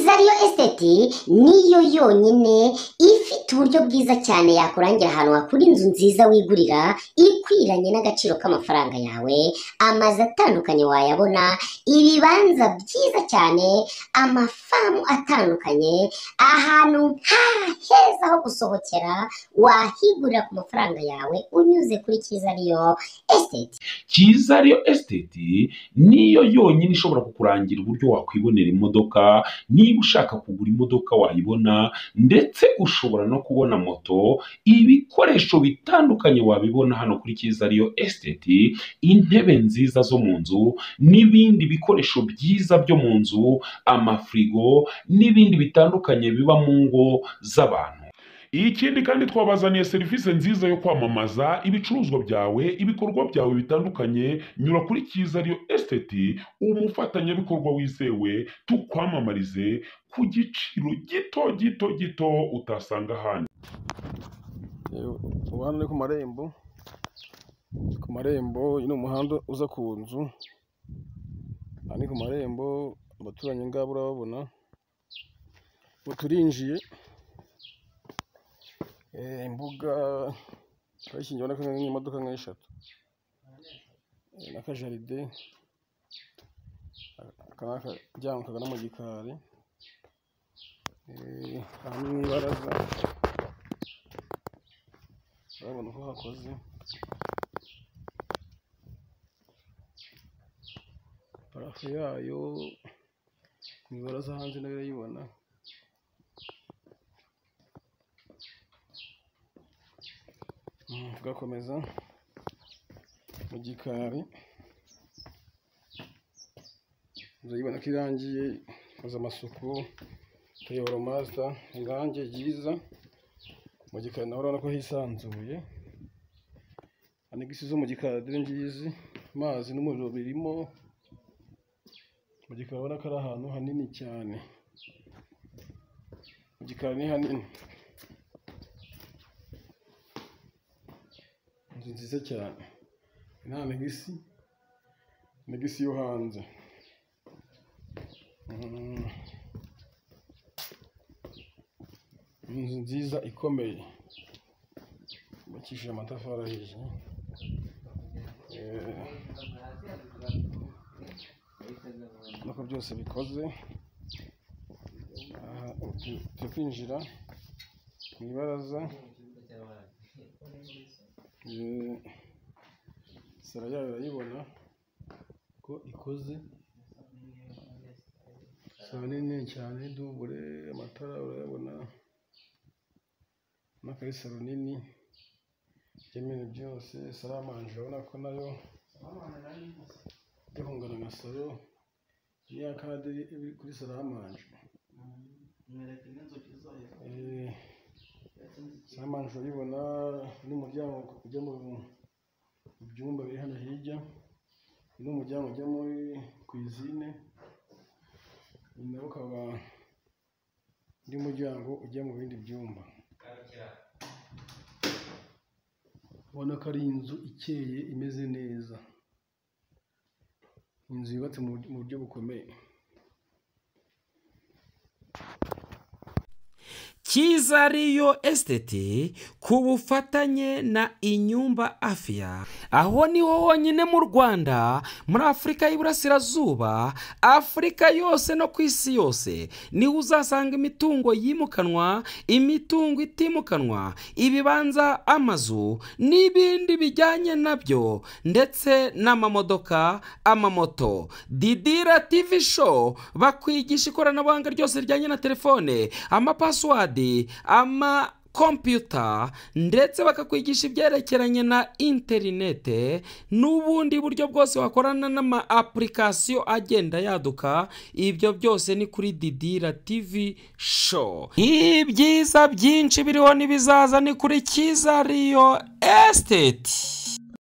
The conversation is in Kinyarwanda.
esiteti niyo yonyine ifite uburyo bwiza cyane yakurangira ahantu hakura inzu nziza wigurira ikwiranye n'agaciro k'amafaranga yawe amazu atandukanye wayabona ibibanza byiza cyane amafamu atandukanye ahantu nka heza ho gusohokera wahigurira ku mafaranga yawe unyuze kuri cyiza ariyo esiteti cyiza ariyo esiteti niyo yonyine ishobora kukurangira uburyo wakwibonera imodoka niba ushaka kugura imodoka wayibona ndetse ushobora no kubona moto ibikoresho bitandukanye wabibona hano kuri cyiza ariyo esiteti intebe nziza zo mu nzu n'ibindi bikoresho byiza byo mu nzu amafirigo n'ibindi bitandukanye biba mu ngo z'abantu ikindi kandi twabazaniye serivisi nziza yo kwamamaza ibicuruzwa byawe ibikorwa byawe bitandukanye nyura kuri cyiza ariyo esiteti umufatanyabikorwa wizewe tukwamamarize ku giciro gito gito gito utasanga ahandi ubu hano ni ku marembo ku marembo uyu ni umuhanda uza ku nzu aha ni ku marembo abaturanyi ngabo urababona ubu turinjiye Eh, imbuga twakingiwe n'imodoka nk'eshatu Eh, n'akajaride aka ni akaryango kagana mu gikari Eh, aha ni mu ibaraza urabona uko hakoze parafo yayo mu ibaraza hanze nayo urayibona Mm, tugakomeza mu gikari urayibona ko irangiye ikoze amasuku tuyobora masita irangi ryiza mu gikari nawe urabona ko hisanzuye anegisi zo mu gikari dore ngizi amazi n'umuriro birimo mu gikari urabona ko ari ahantu hanini cyane mu gikari ni hanini inzu nziza cyane nta negisi negisi yo hanze Mm. inzu nziza ikomeye yubakishije amatafari ahiye Eh, urabona ko byose bikoze aha tu- turi kwinjira mu ibaraza Eh, sara yayo urayibona ko ikoze sara nini cyane dubure amatara urayabona n'akari saro nini byemene byose saramanje urabona ko nayo ihungana na saro niya kade iri kuri saramanje Eh, saramanje urayibona n'umuryango ujya mu ibyumba biri hano hirya uyu ni umuryango ujya muri kwizine uyu nawo ukaba undi muryango ujya mu bindi byumba ubona ko ari inzu ikeye imeze neza inzu yubatse mu buryo- mu buryo bukomeye cyiza ariyo esiteti ku bufatanye na inyumba afya aho niho honyine mu rwanda muri afurika y'iburasirazuba afurika yose no ku isi yose niho uzasanga imitungo yimukanwa imitungo itimukanwa ibibanza amazu n'ibindi bijyanye nabyo ndetse n'amamodoka amamoto didira tivi show bakwigisha ikoranabuhanga ryose rijyanye na telefone amapasiwadi ama kompiyuta ndetse bakakwigisha ibyerekeranye na interinete n'ubundi buryo bwose wakorana n'ama apurikasiyo agenda yaduka ibyo byose ni kuri didira tivi show ibyiza byinshi biriho n'ibizaza ni kuri cyiza riyo esiteti